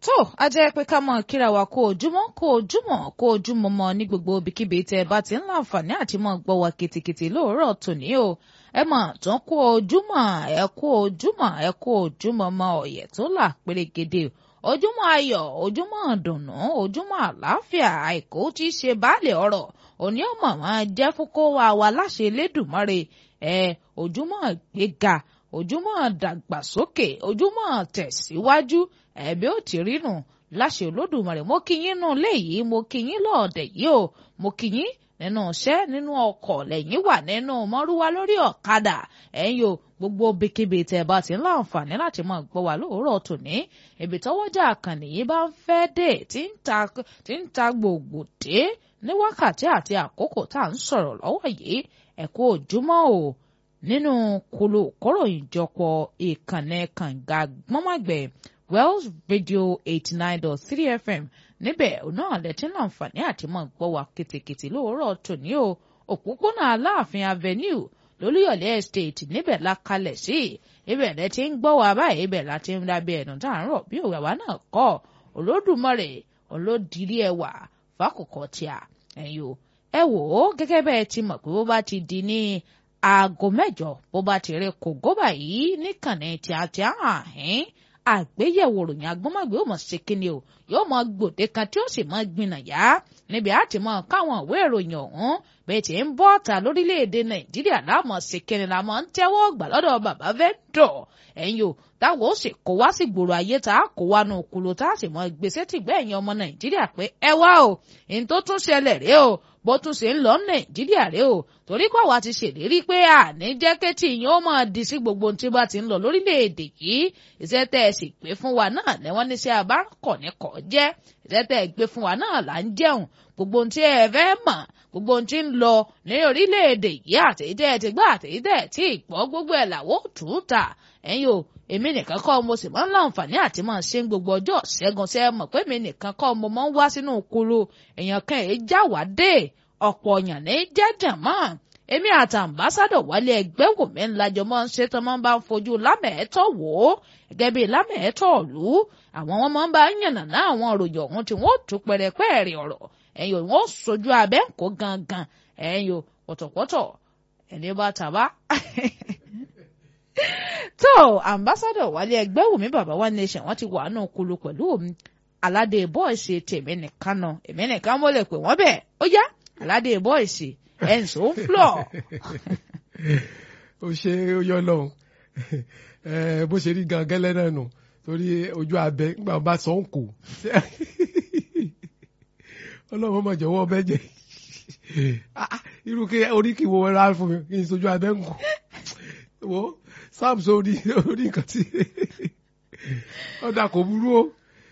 tó a jẹ́ pé ká mọ̀ kíra wa kó ojúmọ́ kó ojúmọ́ kó ojúmọ́ mọ́ ní gbogbo ibikíbi tẹ́ ẹ bá ti ń láǹfààní àti mọ̀ gbọ́ wa kìtìkìtì lóòrọ̀ tòní o ẹ mọ̀ tó ń kó ojúmọ́ ẹ kó ojúmọ́ ẹ kó ojúmọ́ mọ́ ọ̀yẹ̀ tó là pérégede ojúmọ́ ayọ̀ ojúmọ́ dùnnú ojúmọ́ àlàáfíà àìkú tí í ṣe baálẹ̀ ọ̀rọ̀ òní ọmọ máa jẹ́ fún kó wa wa láṣẹ Elédùmarè ẹ ojúmọ́ gbéga ojúmọ́ dàgbàsókè ojúmọ́ tẹ̀síwájú ẹ̀bí ó ti rí nù láṣẹ Olódùmarè mo kí yín nù léyìí mo kí yín lọ́ọ̀dẹ̀ yìí o mo kí yín nínú iṣẹ́ nínú ọkọ̀ lẹ́yìn wà nínú mọ́rúwá lórí ọ̀kadà ẹ̀yin o gbogbo bíkíbi tẹ́ ẹ bá ti ń láǹfààní láti máa gbọ́ wá lóòrọ̀ tòní ibi tọ́wọ́jà àkànnì yìí bá ń fẹ́ dé tí ń ta gbòògbò dé ní wákàtí àti àkókò tá à ń sọ̀rọ̀ lọ́wọ́ yìí ẹ kú ojúmọ́ o nínú kolo kóròyìn jọpọ̀ ìkànnì kànga gbọ́nmọ́gbẹ̀ Wells Radio eighty nine dot three FM níbẹ̀ náà lẹ́tí láǹfààní àti máa gbọ́ wá kìtìkìtì lóòrọ̀ tòní o òpópónà Aláàfin Avenue lólúyọ̀lé estate níbẹ̀ la kalẹ̀ sí ibẹ̀ lẹ ti ń gbọ́ wa báyìí ibẹ̀ la ti ń dábẹ́ ẹ̀nù tá à ń rọ̀ bí òwe àwa náà kọ́ Olódùmarè olódìrí ẹwà fákòkò tíà ẹ̀yin o ẹ wò ó gẹ́gẹ́ bẹ́ẹ̀ ti mọ̀ pé bó bá ti di ní aago mẹ́jọ bó bá ti rí kògó báyìí níkànnì tíátíá àhín àgbéyẹ̀wò ròyìn agbọ́mọ̀gbé ó mọ̀ ṣe kíni o yóò mọ gbòde kan tí ó sì mọ gbìnà yá níbi àti mọ káwọn ìwé ìròyìn ọ̀hún bẹ́ẹ̀ tí ń bọ́ ọ̀tà lórílẹ̀‐èdè nàìjíríà láàmọ̀ ṣe kíni la mọ̀ ń tẹ́wọ́ gbà lọ́dọ̀ bàbá fẹ́dọ̀ ẹ̀yin o táwọn ó sì kó wá sí gbòòrò ayé tá a kó wá nu kúlò tá a sì mọ gbèsè tìgbẹ́ ẹ̀yin ọmọ nàìjíríà pé ẹ wá o ní tó tún ṣẹlẹ̀ rèé o bó tún ṣe ń lọ nàìjíríà rèé o torí pé àwa ti ṣèlérí pé àní jẹ́ kétì yín ó máa di sí gbogbo ohun tí bá ti ń lọ lórílẹ̀‐èdè yìí iṣẹ́ tẹ́ ẹ sì gbé fún wa náà lẹ́wọ́n níṣẹ́ abáràkọ̀ ní kọ́ jẹ́ iṣẹ́ tẹ́ ẹ gbé fún wa náà là ń jẹun gbogbo ohun tí ẹ fẹ́ mọ̀ gbogbo ohun tí ń lọ ní orílẹ̀‐èdè yìí àtẹ̀yìntẹ́ ẹ ti gbọ́ àtẹ̀yìntẹ́ ẹ tí ì gbọ́ gbogbo ẹ̀ làwọ̀ tù ú ta ẹ̀yin o èmi nìkan kọ́ mo sì máa ń láǹfààní àti máa ṣe ń gbogbo ọjọ́ ṣẹ́gun ṣe é mọ̀ pé èmi nìkan kọ́ mo máa ń wá sínú kulu èèyàn kan èé já wá dé ọ̀pọ̀ èèyàn ní jẹ́jẹ̀ mọ́ èmi àti àmbásádọ̀ wálé ẹgbẹ́ wò mí ńlájọ máa ń ṣe tán máa ń bá ń fojú lámẹ̀ẹ́tọ̀ wò ó gẹ́gẹ́ bíi lámẹ̀ẹ́tọ̀ ọ̀lú àwọn wọn máa ń bá yànnà náà àwọn òròyìn ọ̀hún tí wọ́n tún pẹ̀rẹ̀pẹ̀rẹ̀ ọ̀rọ̀ ẹ̀yìn wọn ó sojú abẹ́ ń kó gangan ẹ̀yìn pọ̀tọ̀pọ̀tọ̀ ẹni bá tàbá tó ambassadọ wálé ẹgbẹ́ wùmí bàbá wa nation wọ́n ti wà nù kulu pẹ̀lú omi aládé bọ́ọ̀sì tèmi nìkan nà èmi nìkan mo lè pè wọ́n bẹ́ẹ̀ ó yá aládé bọ́ọ̀sì ẹ̀ǹsó ń flọ̀. ó ṣe ó yọ lọ́hùn bó ṣe rí gangan lẹ́nà nù torí ojú abẹ nígbà wọn bá sọ ń kù ọlọ́run mọ̀ jọ̀wọ́ ọbẹ̀ jẹ irú kí orí kì wọ́n rà fún mi kí n sojú abẹ́ ń kù wo sam so orí orí nǹkan tí ọ̀dà kò burú o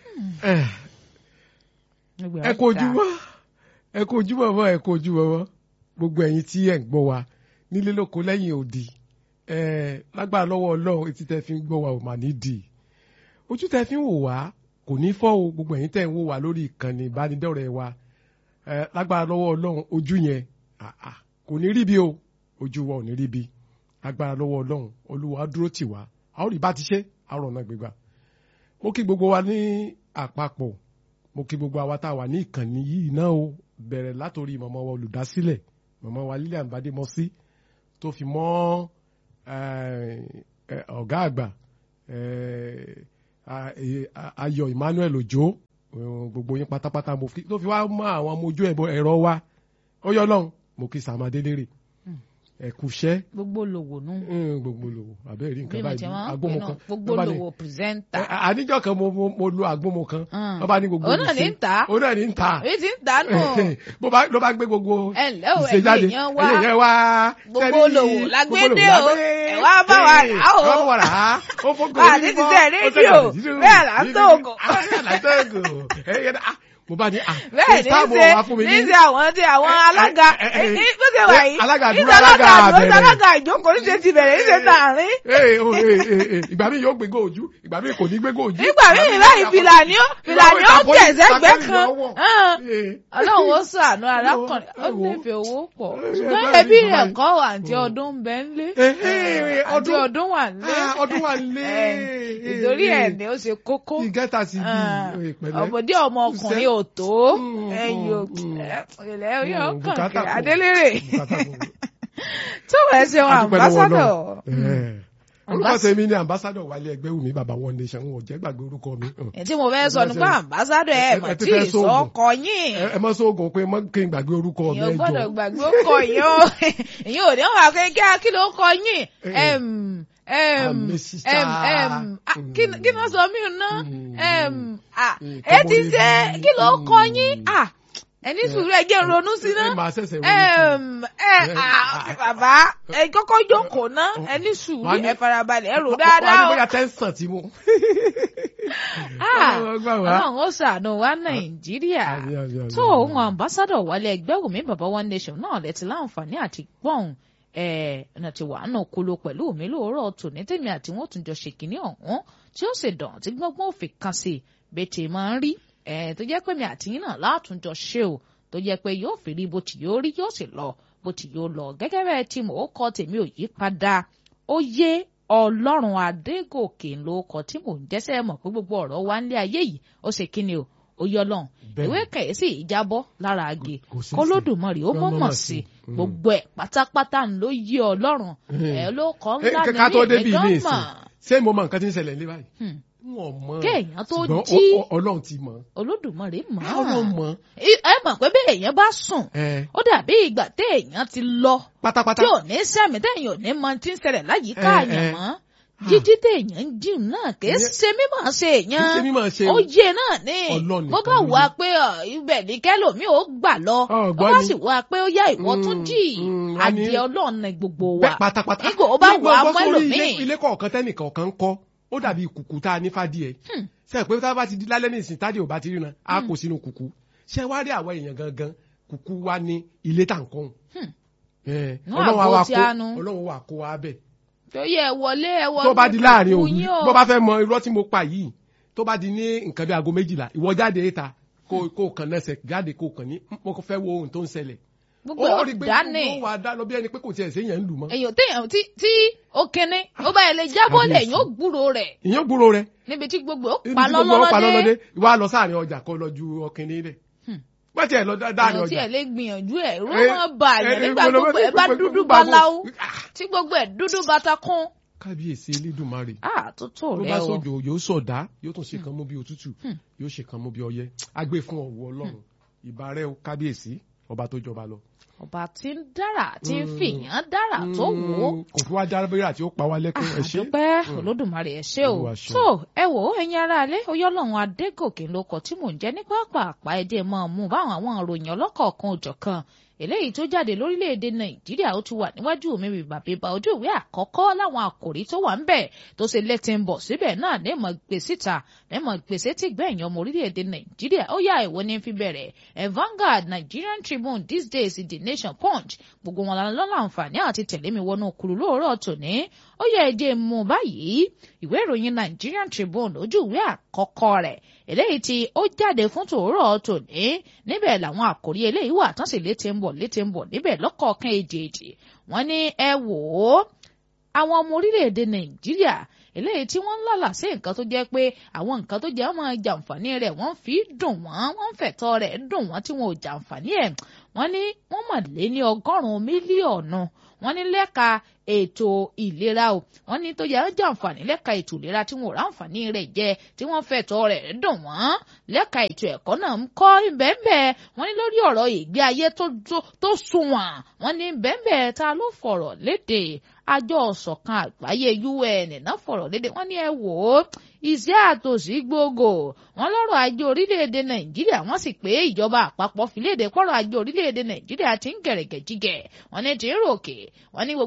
ẹ kó ojúmọ́ ẹ kó ojúmọ́ mọ́ ẹ kó ojúmọ́ mọ́ gbogbo ẹ̀yin tí ẹ̀ ń gbọ́ wa nílé lóko lẹ́yìn òdì lágbára lọ́wọ́ ọlọ́run etí tẹ́ fi ń gbọ́ wa ò mà ní dì ojú tẹ́ fi ń wò wá kò ní fọ́ o gbogbo ẹ̀yin tẹ́ ń wò wá lórí ìkànnì ìbánidọ́rẹ̀ẹ́ wa lágbára lọ́wọ́ ọlọ́run ojú yẹn kò ní ríbi o ojú wa ò ní ríbi lágbára lọ́wọ́ ọlọ́run olúwa dúró tì wá a ó rí bá ti ṣe àrùn ọ̀nà gbégbá mo kí gbogbo wa ní àpapọ̀ mo kí gbogbo àwa tá a wà ní ìkànnì yìí náà o bẹ̀rẹ̀ látòrí mọ̀mọ́ wa olùdásílẹ̀ mọ̀mọ́ wa Lilian Bademọ́sí tó fi mọ́ ọ̀gá àgbà Ayọ̀ Emmanuel Òjó gbogbo yín pátápátá mo fi tó fi wá mọ́ àwọn ọmọ ojú ẹ̀rọ wa ó yọ lọ́hùn mo kí Sàmàdé lérè ẹ̀kúṣẹ́. gbogbo lòwò nù. gbogbo lòwò àbẹ́ rí nǹkan bí mo ti báyìí máa ń pè agbómo náà kan. gbogbo ló bá ní- lòwò pírẹsẹ́ńtà. Ẹ, àníjọ́ kan mo mo- mo lo agbómo kan Mm. wọ́n bá ní gbogbo Òun náà ní ń tà á. òun náà ní ń tà á. èyí ti ń dànù. bó bá ló bá gbé gbogbo ẹ ǹlẹ́ o ìṣe ẹ̀yin jáde èèyàn wá. ẹ̀yin èèyàn wá Gbogbo sẹ́rí- olòwò la gbé gbogbo dé olòwò o. la gbé. Ẹ wá bá wa Ee, rà á o. ẹ wá bá wa rà á ó fọ́gò Bá a ti ti tẹ̀ rédíò, bẹ́ẹ̀ là ń tó ògò. bẹ́ẹ̀ là ń tó ògò. Ẹ̀yin náà, ah, mo bá ní à bẹ́ẹ̀ ní táàbù ṣe wá fún mi ní ṣe àwọn tí àwọn alága ẹ, ẹ, ẹ, bó ṣe wà yìí alága ní dúró, ṣe alága alága bẹ̀rẹ̀. alága ìjókòó ní ṣe ti bẹ̀rẹ̀ ní ṣe tààrin Ee, o, ee, ee, ee, ìgbà mi yóò gbégbó ojú ìgbà mi kò ní gbégbó ojú. nígbà míì báyìí fìlà ni ó fìlà ni ó Ìtàkùn- tẹ̀ sẹ́gbẹ́ ìtàkùn kan ìyọwọ́. hàn. Ee. ọlọ́run ó ṣàánú arákùnrin ó ẹ wo. nífẹ̀ẹ́ owó pọ̀ Ẹ, ṣùgbọ́n bẹ́ẹ̀ ẹbí ni, rẹ̀ báyìí. kọ́ wà àǹtí ọdún ń bẹ ńlé Eh, eh, àǹtí ọdún- ọdún wà ńlé Ah, ọdún wà lé. ìtorí ẹ̀ ni ó ṣe kókó ìgẹ́ta sí Ah, bí ìpẹ̀lẹ́. ọmọdé ọmọ ọkùnrin ò tó Mm, ẹ̀yìn mm, òkè mm. ilẹ̀ orí Mm, ọkàn bùkátà kẹ kù. adélèrè Bùkátà kù. tó wẹ̀ ṣe wọn A dúpẹ́ lọ́wọ́ àmbásádọ̀ Ọlọ́run. Eh. orúkọ tèmi ni ambassadọ wálé ẹgbẹ́ wùmí bàbá one nation wọn ò jẹ́ gbàgbé orúkọ mi. ẹ̀ tí mo fẹ́ sọ nípa àmbásádọ̀ ẹ̀ ẹ- mọ̀ ẹ ti tí fẹ́ sóògùn. ìsọkọ yín ẹ ẹ mọ sóògùn pé mọ kí n gbàgbé orúkọ mi èèyàn ẹ gbọ́dọ̀ jọ. gbàgbé ó kọ yín o ìyẹn ò ní wà pé kí á kí ló kọ yín Eh. Em, em, Àmì sísá. em, em, ah, kí kí ni wọ́n sọ mí ná Mm. Em, ah, Mm, ẹ ti kọ́mọ ṣe lé- kí ló kọ Mm. yín Ah, ẹni sùúrù ẹ jẹ́ n ronú sí ná ẹ máa ṣẹ̀ṣẹ̀ ronú sí. Em, ẹ Eh, ah, ah, bàbá ẹ kọ́kọ́ jókòó ná ẹni sùúrù Wọ́n á ní- ẹ farabalẹ̀ ẹ rò Wọ́n á ní dáadáa o bóyá tẹ́sán tí mo. Ah, Ọlọ́run gbà wá. Ọlọ́run ó ṣàánú wa Nàìjíríà Àmín, àmín, àmín, tó àmín. ohun ambassadọ wálé ẹgbẹ́ wùmí bàbá one nation náà lẹ ti láǹfààní àti gbọ́n ẹ̀ ọ̀nà tí wàá náà kolo pẹ̀lú mi lóòrọ̀ tòní tèmi àti wọn tún jọ ṣèkínní ọ̀hún tí ó sì dàn tí gbọ́ngbọ́n òfin kan sí bẹ́ẹ̀ tí máa ń rí ẹ̀ tó jẹ́ pé mi àti yín náà látúnjọ ṣe o tó jẹ́ pé yóò fi rí bó ti yóò rí yóò sì lọ bó ti yóò lọ gẹ́gẹ́ bẹ́ẹ̀ tí mò ń kọ́ tèmi ò yí padà ó yé ọlọ́run adégòkè ló kọ tí mò ń jẹ́sẹ̀ mọ̀ pé gbogbo ọ̀rọ̀ wa ń lé ayé yìí ó ṣe kí ni o ó yọ lọ́hùn Bẹ́ẹ̀ni. ìwé kẹ̀yẹ́sì ìjábọ̀ lára àgè Kò sí kólódùmarè ó sí. mọ̀mọ̀ Mọ̀mọ̀ sí sí. Mm. gbogbo ẹ̀ pátápátá ń ló yí ọlọ́run ẹ̀ ló kọ́ Eh, ńlá mi ká tó ní débi èmi ilé gan ìsìn mọ̀ ṣé mo mọ nǹkan tí ń ṣẹlẹ̀ ní báyìí. Hmm. wọn mọ Kéèyàn tó ṣùgbọ́n jí. ọ- ọ- Ọlọ́run ti mọ̀ olódùmarè mọ̀ Ọlọ́run mọ̀ ẹ mọ̀ pé bẹ́ẹ̀ èèyàn bá sùn ẹ ó dàbí ìgbà téèyàn ti lọ pátápátá tí ò ní sẹ́mi téèyàn ò ní mọ tí ń ṣẹlẹ̀ láyìíká Eh, àyàn eh. mọ́ jíjí téèyàn ń jí náà kì í Ìyẹn- ṣe mímọ̀ ṣe kì í ṣe èèyàn mímọ̀ ṣe ó yé náà ní Ọlọ́run bó nìkan bá ló wà yé. pé ọ, ibẹ̀ ní kẹ́lòmíì ó gbà lọ Ọ, ó gbọ́ bá ni. sì wà pé ó yá ìwọ tún Mm, jì mm, a ní- adìẹ ọlọ́run ní gbogbo wa bẹ́ẹ̀ pátápátá nígbà ó bá Nígbà wà á gbọ́ mọ́ sórí ilé- ẹlòmíì ilé kọ̀ọ̀kan tẹ́nìkan kan kọ́ ó dàbí kùkù tá a ní fàdíẹ̀ ṣe pé tá a bá ti di lálẹ́ ní ìsìn tádìí ò bá ti ríran a kò sínú kùkù ṣe wá rí àwọn èèyàn gangan kùkù wa ní ilé tá à ń kọ́ ẹ̀ Nú ọlọ́run àgbo wa tí kó a nu. ọlọ́run wa kó wa bẹ̀ tó yẹ ẹ wọlé ẹ wọlé tó bá di láàrin kú òru yín o. bó bá fẹ́ mọ irọ́ tí mo pa yìí tó bá di ní nǹkan bí aago méjìlá ìwọ jáde ta kó kó kàn lẹ́sẹ̀ jáde kó kàn ní mo fẹ́ wo ohun tó ń ṣẹlẹ̀ gbogbo ẹ̀ ó rí pé dání gbogbo wa dá lọ bí ẹni pé kò tiẹ̀ séèyàn ń lù mọ́ èyàn téèyàn tí tí ó kéne ó bá ẹ lè jábọ́ Kábíyèsí. lẹ̀ yóò gbúrò rẹ̀ ìyẹn gbúrò rẹ níbi tí gbogbo ó ibi pa tí gbogbo ọ̀pá lọ́lọ́dé lọ́lọ́lọ́dé ìwà lọ sáàrin ọjà kó lọ ju ọkìnrin rẹ̀ wọ́n tiẹ̀ lọ dáàrin èèyàn tí ọjà ẹ lè gbìyànjú ẹ̀ ró Eh, máa bà yàn eh, nígbà eh, gbogbo ẹ bá gbogbo- dúdú gbogbo- baláwo Ah, tí gbogbo ẹ dúdú batakún kábíyèsí elédùnmarè àtúntò tó rẹ bá o sójò yóò sọ̀dá yóò tún ṣe kan mú bí òtútù yóò ṣe kan mú bí ọyẹ́ agbé fún ọ̀wọ́ ọlọ́run ìbà rẹ o kábíyèsí ọba tó jọba lọ. ọba tí ń dára tí ń fìyàn dára tó wò ó Mm, kò fi wá dábẹ́rẹ́ àti ó pa wá lẹ́kún ẹ ṣé. àdúpẹ́ olódùmarè ẹ ṣé o Olúwa ṣeun. tó ẹ wò ó ẹ̀yin aráalé oyọ́lọ́run adégòkè ló kọ tí mò ń jẹ́ ní pápá ẹdẹ máa mú báwọn àwọn ìròyìn ọlọ́kọ̀ọ̀kan òjọ̀kan eléyìí tó jáde lórílẹ̀‐èdè nàìjíríà ó ti wà níwájú mi bíbà bíbà ojú ìwé àkọ́kọ́ láwọn àkòrí tó wà ń bẹ̀ tó ṣe létí ń bọ̀ síbẹ̀ náà lẹ́mọ̀ gbé síta lẹ́mọ̀ gbèsè tí gbẹ̀yìn ọmọ orílẹ̀‐èdè nàìjíríà ó yá ìwọ ní fi bẹ̀rẹ̀ ẹ̀ Vanguard Nigerian Tribune these days The Nation Punch gbogbo wọn lọ́la àǹfààní àti tẹ̀lé mi wọnú kùlù lóòrọ̀ tòní ó yẹ ẹjẹ mú báyìí ìwé ìròyìn Nigerian Tribune ojú ìwé àkọ́kọ́ rẹ̀ eléyìí tí ó jáde fún tòórọ̀ tòní níbẹ̀ làwọn àkòrí eléyìí wà tán sì létí ń bọ̀ létí ń bọ̀ níbẹ̀ lọ́kọ̀ọ̀kan èjèèjì wọ́n ní ẹ wò ó àwọn ọmọ orílẹ̀-èdè Nàìjíríà eléyìí tí wọ́n ń lálà sí nǹkan tó jẹ́ pé àwọn nǹkan tó jẹ́ ọmọ jàǹfààní rẹ̀ wọ́n fi dùn wọ́n wọ́n ń fẹ̀tọ́ rẹ̀ dùn wọ́n tí wọn ò jàǹfààní ẹ̀ wọ́n ní wọ́n mọ̀ lé ní ọgọ́rùn-ún mílíọ̀nù wọ́n ní lẹ́ka ètò ìlera o wọ́n ní tó yẹ ń jàǹfààní lẹ́ka ètò ìlera tí wọn ò ráǹfààní rẹ̀ jẹ tí wọ́n fẹ̀tọ́ rẹ̀ dùn wọ́n lẹ́ka ètò ẹ̀kọ́ náà ń kọ́ ìbẹ́ẹ̀bẹ́ wọ́n ní lórí ọ̀rọ̀ ìgbé ayé tó tó- tó sunwọ̀n wọ́n ní bẹ́ẹ̀bẹ́ ta ló fọ̀rọ̀ léde àjọ ọ̀sọ̀kan àgbáyé UN náà fọ̀rọ̀ léde wọ́n ní ẹ wò ó iṣẹ́ àtòsí gbogbo wọ́n lọ́rọ̀ ajé orílẹ̀-èdè Nàìjíríà wọ́n sì pé ìjọba àpapọ̀ fi léde pọ̀rọ̀ ajé orílẹ̀-èdè Nàìjíríà ti ń gẹ̀rẹ̀gẹ̀ jígẹ̀ wọ́n ní ti ń ròkè wọ́n ní gbogbo nǹkan ti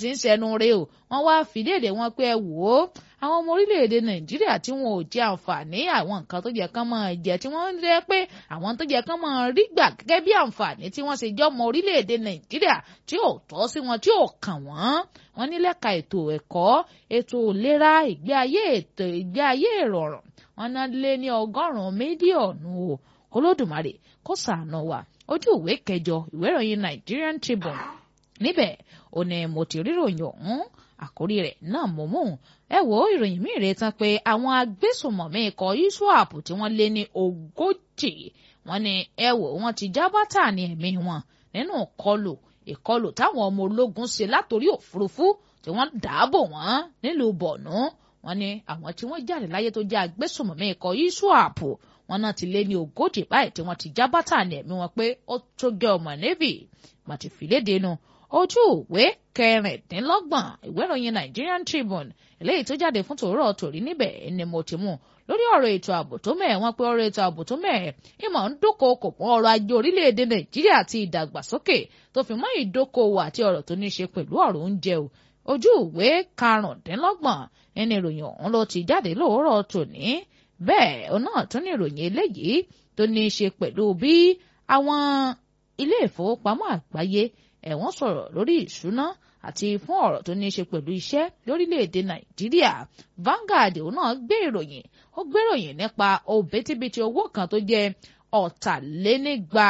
ti ń ṣẹnu re o wọ́n wá fìdíèdè wọn pé ẹ wò ó àwọn ọmọ orílẹ̀-èdè nàìjíríà tí wọn ò jẹ àǹfààní àwọn nǹkan tó jẹ kán máa jẹ tí wọ́n ń rẹ́ pé àwọn tó jẹ kán máa rí gbà gẹ́gẹ́ bí àǹfààní tí wọ́n ṣe jẹ́ ọmọ orílẹ̀-èdè nàìjíríà tí ò tọ́ sí wọn tí ò kàn wọ́n wọ́n ní lẹ́ka ètò ẹ̀kọ́ ètò ìlera ìgbé ayé ètò ìgbé ayé ìrọ̀rùn wọ́n ná lé ní ọgọ́rùn-ún mílíọ̀nù o olódùmarè kó ṣàánú wa ojú ìwé kẹjọ ìwé ìròyìn Nigerian Tribune níbẹ̀ ò ní mo ti ríròyìn ọ̀hún àkórí rẹ̀ náà mo mú ẹ wo ìròyìn míì rè tán pé àwọn agbésùmọ̀mí ikọ̀ iswap tí wọ́n lé ní ogójì wọ́n ní ẹ wò wọ́n ti já bátà ní ẹ̀mí wọn nínú ìkọlù ìkọlù táwọn ọmọ ológun ṣe látòrí òfurufú tí wọ́n dáàbò wọ́n nílùú Borno wọ́n ní àwọn tí wọ́n jáde láyé tó jẹ́ agbésùmọ̀mí ikọ̀ iswap wọ́n náà ti lé ní ogójì báyìí tí wọ́n ti já bátà ní ẹ̀mí wọn pé ó tó gẹ ọmọ navy màtí fìlédè nu ojú ìwé kẹrìndínlọ́gbọ̀n ìwé ìròyìn Nigerian Tribune eléyìí tó jáde fún tòórọ́ tòrí níbẹ̀ ni mo ti mú lórí ọ̀rọ̀ ètò ààbò tó mẹ́ẹ̀ wọ́n pé ọ̀rọ̀ ètò ààbò tó mẹ́ẹ̀ ìmọ̀ ń dúnkòokò mọ́ ọrọ̀ ajé orílẹ̀-èdè Nàìjíríà àti ìdàgbàsókè tó fi mọ́ ìdókòwò àti ọ̀rọ̀ tó ní í ṣe pẹ̀lú ọ̀rọ̀ oúnjẹ o ojú ìwé karùndínlọ́gbọ̀n ẹni ìròyìn ọ̀hún ló ti jáde lóòrọ̀ tòní bẹ́ẹ̀ ọ náà tún ní ìròyìn eléyìí tó ní í ṣe pẹ̀lú bí àwọn ilé ìfowópamọ́ àgbáyé ẹ̀wọ̀n sọ̀rọ̀ lórí ìṣúná àti fún ọ̀rọ̀ tó ní í ṣe pẹ̀lú iṣẹ́ lórílẹ̀‐èdè nàìjíríà Vanguard òun náà gbé ìròyìn ó gbé ìròyìn nípa òbítíbitì owó kan tó jẹ́ ọ̀tàlénígba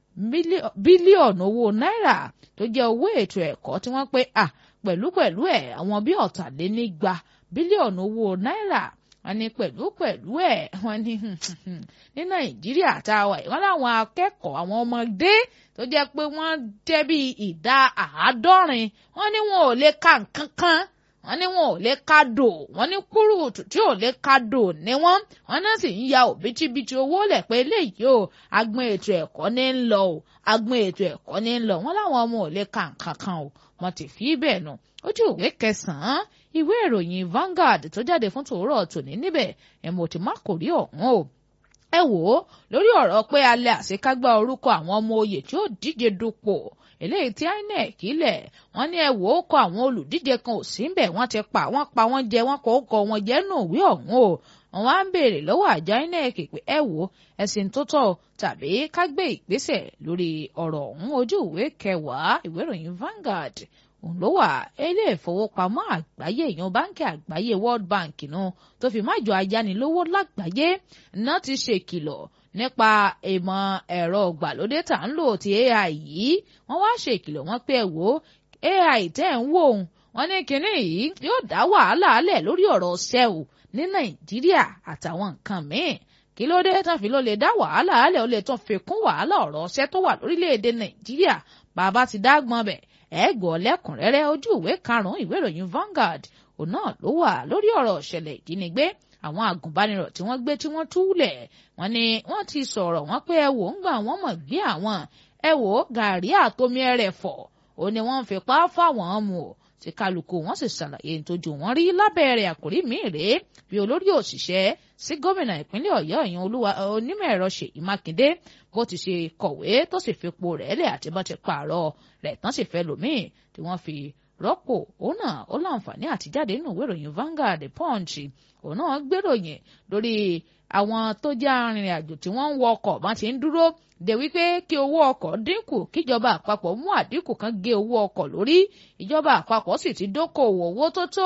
bílíọ̀nù owó náírà tó jẹ́ owó ètò ẹ̀kọ́ tí wọ́n pé à pẹ̀lúpẹ̀lú ẹ̀ àwọn bí ọ̀tàlénígba bílíọ̀nù owó náírà wọ́n ní pẹ̀lú pẹ̀lú ẹ̀ wọ́n ní ní nàìjíríà tá a wà yìí wọ́n láwọn akẹ́kọ̀ọ́ àwọn ọmọdé tó jẹ́ pé wọ́n jẹ́ bí ìdá àádọ́rin wọ́n ní wọn ò lè ka nǹkan kan wọ́n ní wọn ò lè ka dò wọ́n ní kúrúùtù tí ò lè ka dò ní wọ́n wọ́n náà sì ń ya òbítíbitì owó lẹ̀ pé eléyìí o agbọn ètò ẹ̀kọ́ ní ń lọ o agbọn ètò ẹ̀kọ́ ní ń lọ wọ́n láwọn ọmọ ò lè ka nǹkan kan o wọ́n ti fi bẹ́ẹ̀ nù ojú ìwé kẹsàn-án ìwé ìròyìn Vanguard tó jáde fún tòórọ́ tòní níbẹ̀ ẹ̀ mo ti má kò rí ọ̀hún o ẹ wò ó lórí ọ̀rọ̀ pé alẹ́ àṣekágbá orúkọ àwọn ọmọ oyè tí ó díje dupò eléyìí tí INEC ilẹ̀ wọ́n ní ẹ wò ó kọ àwọn olùdíje kan ò sí ńbẹ̀ wọ́n ti pa wọ́n pa wọ́n jẹ wọ́n kọ́ kọ́ wọn jẹ́ nù ìwé ọ̀hún o wọ́n wá ń béèrè lọ́wọ́ àjọ INEC pé ẹ wò ó ẹ̀sìn tó tọ́ tàbí ká gbé ìgbésẹ̀ lórí ọ̀rọ̀ ọ̀hún ojú ìwé kẹwàá ìwé ìròyìn Vanguard òun ló wà ilé ìfowópamọ́ àgbáyé èèyàn báńkì àgbáyé World Bank nù tó fi má jọ ayánilówó lágbàáyé náà ti ṣèkìlọ̀ nípa ìmọ̀ ẹ̀rọ ìgbàlódé tá ń lò ti AI yìí wọ́n wá ṣèkìlọ̀ wọ́n pé ẹ wò AI tẹ́ ń wò ó wọ́n ní kinní yìí yóò dá wàhálà alẹ̀ lórí ọ̀rọ̀ ṣẹ́wù ní Nàìjíríà àtàwọn nǹkan míì kí ló dé tán fi ló lè dá wàhálà alẹ̀ ó lè tún fi kún wàhálà ọ̀rọ̀ ṣẹ́ tó wà lórílẹ̀‐èdè Nàìjíríà bàbá ti dá gbọ́n bẹ̀ ẹ gbọ́ lẹ́kùnrẹ́rẹ́ ojú ìwé karùn-ún ìwé ìròyìn Vanguard òun náà ló wà lórí ọ̀rọ̀ ìṣẹ̀lẹ̀ ìjínigbé àwọn agùnbánirọ̀ tí wọ́n gbé tí wọ́n túlẹ̀ wọ́n ní wọ́n ti sọ̀rọ̀ wọ́n pé ẹ wò ń gbà wọ́n mọ̀ gbé àwọn ẹ wò gàrí àtomi ẹrẹ̀ fọ̀ ó ní wọ́n fi pa fáwọn mu o tí kálukú wọn sì ṣàlàyé nítojú wọn rí lábẹ́rẹ́ àkórí míì rèé bí olórí òṣìṣẹ́ sí gómìnà ìpínlẹ̀ ọ̀yọ́ ìyẹn olúwa onímọ̀ ẹ̀rọ ṣèyí mákindé bó ti ṣe kọ̀wé tó sì fipò rẹ̀ lẹ̀ àti bó ti pààrọ̀ rẹ̀ tán sì fẹ́ lòmíì tí wọ́n fi rọ́pò òun náà ó láǹfààní àtijáde nínú ìwé ìròyìn Vanguard Punch òun náà gbéròyìn lórí àwọn tó jẹ́ arìnrìn àjò tí wọ́n ń wọ ọkọ̀ bá ti ń dúró de wípé kí owó ọkọ̀ dínkù kíjọba àpapọ̀ mú àdínkù kan gé owó ọkọ̀ lórí ìjọba àpapọ̀ sì ti dókòwò owó tó tó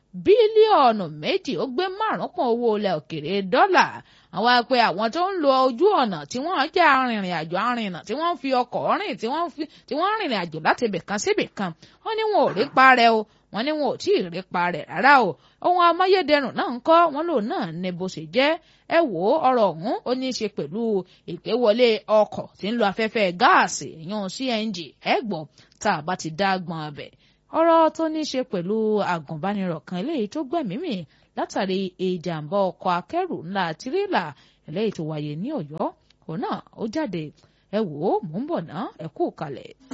bílíọ̀nù méjì ó gbé márùn pọ̀ owó ilẹ̀ òkèrè dọ́là àwọn àpẹ àwọn tó ń lo ojú ọ̀nà tí wọ́n jẹ́ arìnrìn àjò arìnà tí wọ́n fi ọkọ̀ rìn tí wọ́n rìnrìn àjò láti ibì kan síbì kan wọ́n ní wọn ò rí parẹ́ o wọ́n ní wọn ò tí ì rí parẹ́ rárá o ohun amáyédẹrùn náà ń kọ́ wọn lòun náà ní bó ṣe jẹ́ ẹ wò ó ọ̀rọ̀ ọ̀hún ó ní í ṣe pẹ̀lú ìgbéwọlé ọkọ̀ tí ń lo afẹ́fẹ́ gáàsì ìyún CNG ẹ gbọ́ tá a bá ti dá gbọ́n abẹ ọ̀rọ̀ tó ní í ṣe pẹ̀lú agùnbánirọ̀ kan eléyìí tó gbẹ̀mímì látàrí ìjàmbá ọkọ̀ akẹ́rù ńlá tirẹ́là eléyìí tó wáyé ní Ọ̀yọ́ òun náà ó jáde ẹ wò ó mò ń bọ̀ ná ẹ kú kalẹ̀.